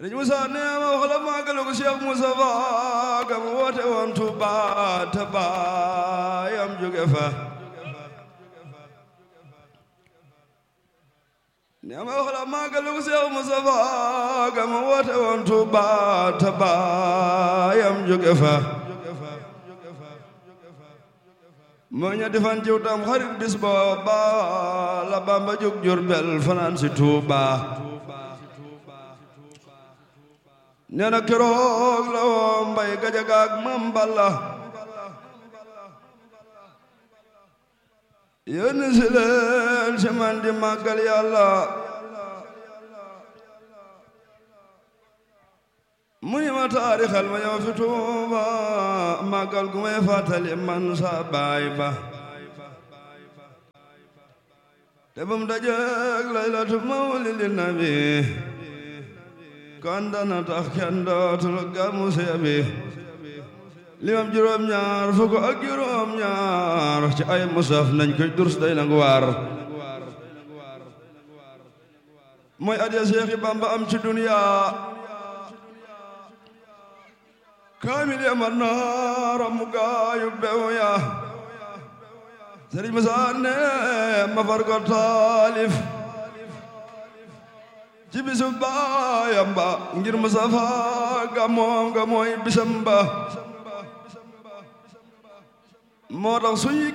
Sëriñ Musaa nee ma wax la màggalu ko Cheikh Moustapha ga mu woote woon Tuuba te baayam jóge fa nee ma wax la màggalu ko Cheikh Moustapha ga mu woote woon Tuuba te baayam jóge fa moo ñetti fan jiw tam xarit bis booba la Bamba jóg Jurbel fanaan si Tuuba nee na keroog la woo mbay gajaga ak mam balla yónni si leen si man di màggal yàlla mu ni ma taarixal ma yow fi Tuuba màggal gu may fàttali man sa baay ba te bam dajeeg laylatu mawlidi nabi kon dana tax kenn dootul gàmmu seebi limam juróom ñaar fukk ak juróom ñaar ci ay musaf nañ koy durs day nangu waar mooy adiya Seexi Bamba am ci duniya kaamil ya man naara mu gaayu bew ya Sëriñ Musaa ne ma far ko taalif ci bisu baayam ba ngir Mustafa ga moom ga mooy bisam ba moo tax suy